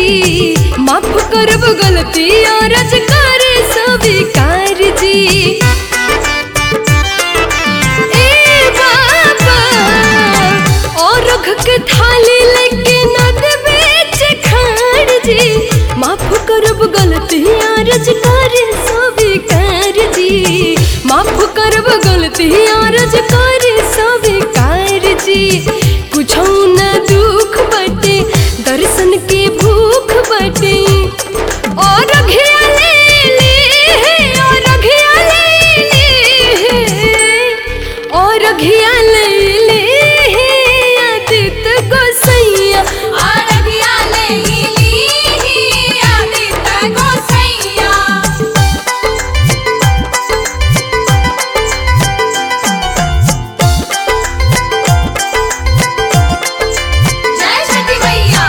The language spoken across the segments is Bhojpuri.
माफ करब गलती और करे स्वीकार जी ए बाबा और रख के थाली लेके नद बेच खाड़ जी माफ करब गलती और करे स्वीकार जी माफ करब गलती और करे स्वीकार जी कुछ न दुख बटे दर्शन के भूख बटे और घिया ले ले और घिया ले ले और घिया ले ले आदित गोसैया आरगिया ले ली आदित गोसैया जय छठी मैया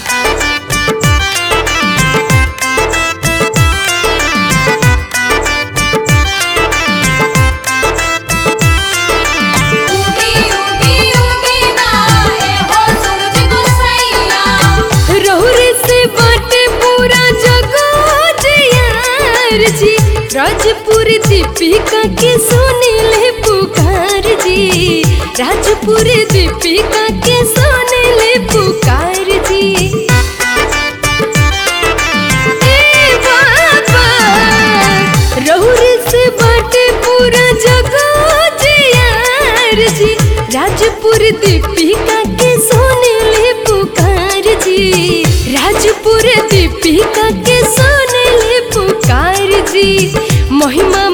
उगी उगी उगी ना ए हो सूरज गोसैया रहुरे से बाटे पूरा जगत यार जी राजपुर दीपिका के सुनीले पुकार जी राजपुर दीपिका के सुनीले पुकार जी ए बाबा रहुरे से बाटे पूरा जगत यार जी राजपुर दीपिका के सोनेले पुकार जी राजपुर दीपिका के सोनेले पुकार जी महिमा